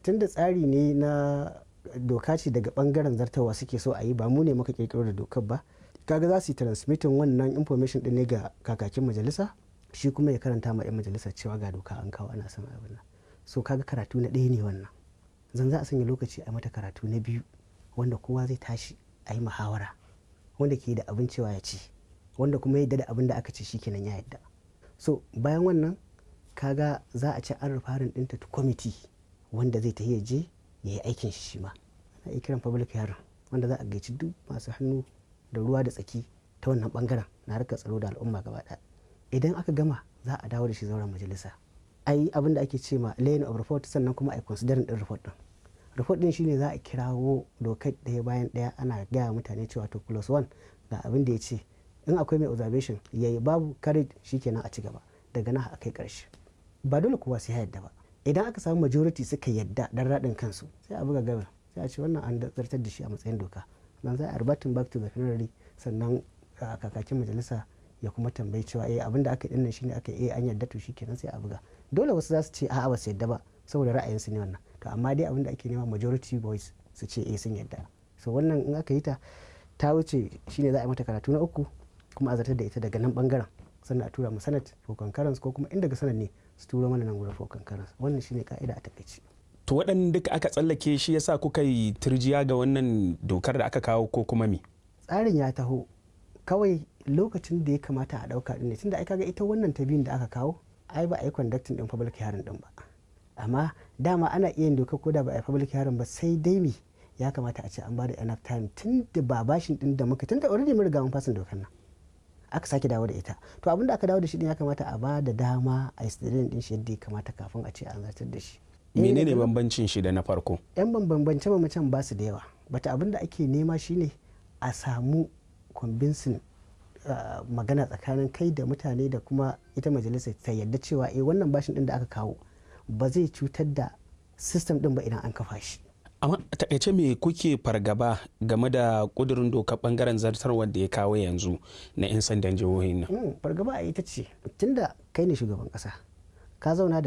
tunda tsari ne na doka ce daga bangaren zartawa suke so a yi ba mu ne muka kirkiro da dokar ba kaga za su yi transmitting wannan information din ne ga kakakin majalisa shi kuma ya karanta ma 'yan majalisa cewa ga doka an kawo ana son abin nan so kaga karatu na ɗaya ne wannan zan za a sanya lokaci a mata karatu na biyu wanda kowa zai tashi a yi muhawara wanda ke da abin cewa ya ci wanda kuma ya yadda da abin da aka ce shikenan ya yadda so bayan wannan kaga za a ci an rufarin ɗinta ta kwamiti wanda zai tafi ya je ya yi aikin shi shi ma ana iya kiran public hearing wanda za a gaici duk masu hannu da ruwa da tsaki ta wannan bangaren na harkar tsaro da al'umma gaba ɗaya idan aka gama za a dawo da shi zauren majalisa a yi abin da ake ce ma laying of report sannan kuma a yi considering din report din report din shine za a kirawo dokar ɗaya bayan ɗaya ana gaya mutane cewa to plus one ga abin da ya ce in akwai mai observation yayi babu courage shikenan a ci gaba daga nan a kai ƙarshe ba dole kowa sai ya yadda ba idan aka samu majority suka yadda dan raɗin kansu sai a buga gabar sai a ce wannan an zartar da shi a matsayin doka nan za a arbatin back to the plenary sannan kakakin majalisa ya kuma tambayi cewa eh abin da aka yi dinnan shine aka yi an yarda to shikenan sai a buga dole wasu za su ce a'a ba su yarda ba saboda ra'ayinsu ne wannan to amma dai abin da ake nema majority voice su ce eh sun yarda so wannan in aka yi ta ta wuce shine za a yi mata karatu na uku kuma a zartar da ita daga nan bangaren sannan a tura mu senate for concurrence ko kuma in daga senate ne su turo mana nan gurin for concurrence wannan shine ka'ida a takaice to waɗanda duka aka tsallake shi yasa kuka yi turjiya ga wannan dokar da aka kawo ko kuma me tsarin ya taho kawai lokacin da ya kamata a ɗauka ɗin ne tunda ai kaga ita wannan ta biyun da aka kawo ai ba a yi conducting ɗin public hearing ɗin ba amma dama ana iya yin doka ko da ba a yi public hearing ba sai dai me ya kamata a ce an bada enough time tun da ba bashin ɗin da muka tun da already mun riga mun fasin dokar nan aka sake dawo da ita to abin da aka dawo da shi din ya kamata a ba da dama a yi din shi yadda ya kamata kafin a ce an zartar da shi menene bambancin shi da na farko yan bambance bambancen ba su da yawa bata abin da ake nema shine a samu convincing Uh, magana tsakanin kai da mutane da kuma ita majalisar ta yadda cewa eh wannan bashin din da aka kawo ba zai cutar da system din ba idan an kafa shi amma a takaice me kuke fargaba game da kudurin doka bangaren zartarwar da ya kawo yanzu na 'yan sandan jihohin nan fargaba a ita ce tunda kai ne shugaban kasa ka zauna da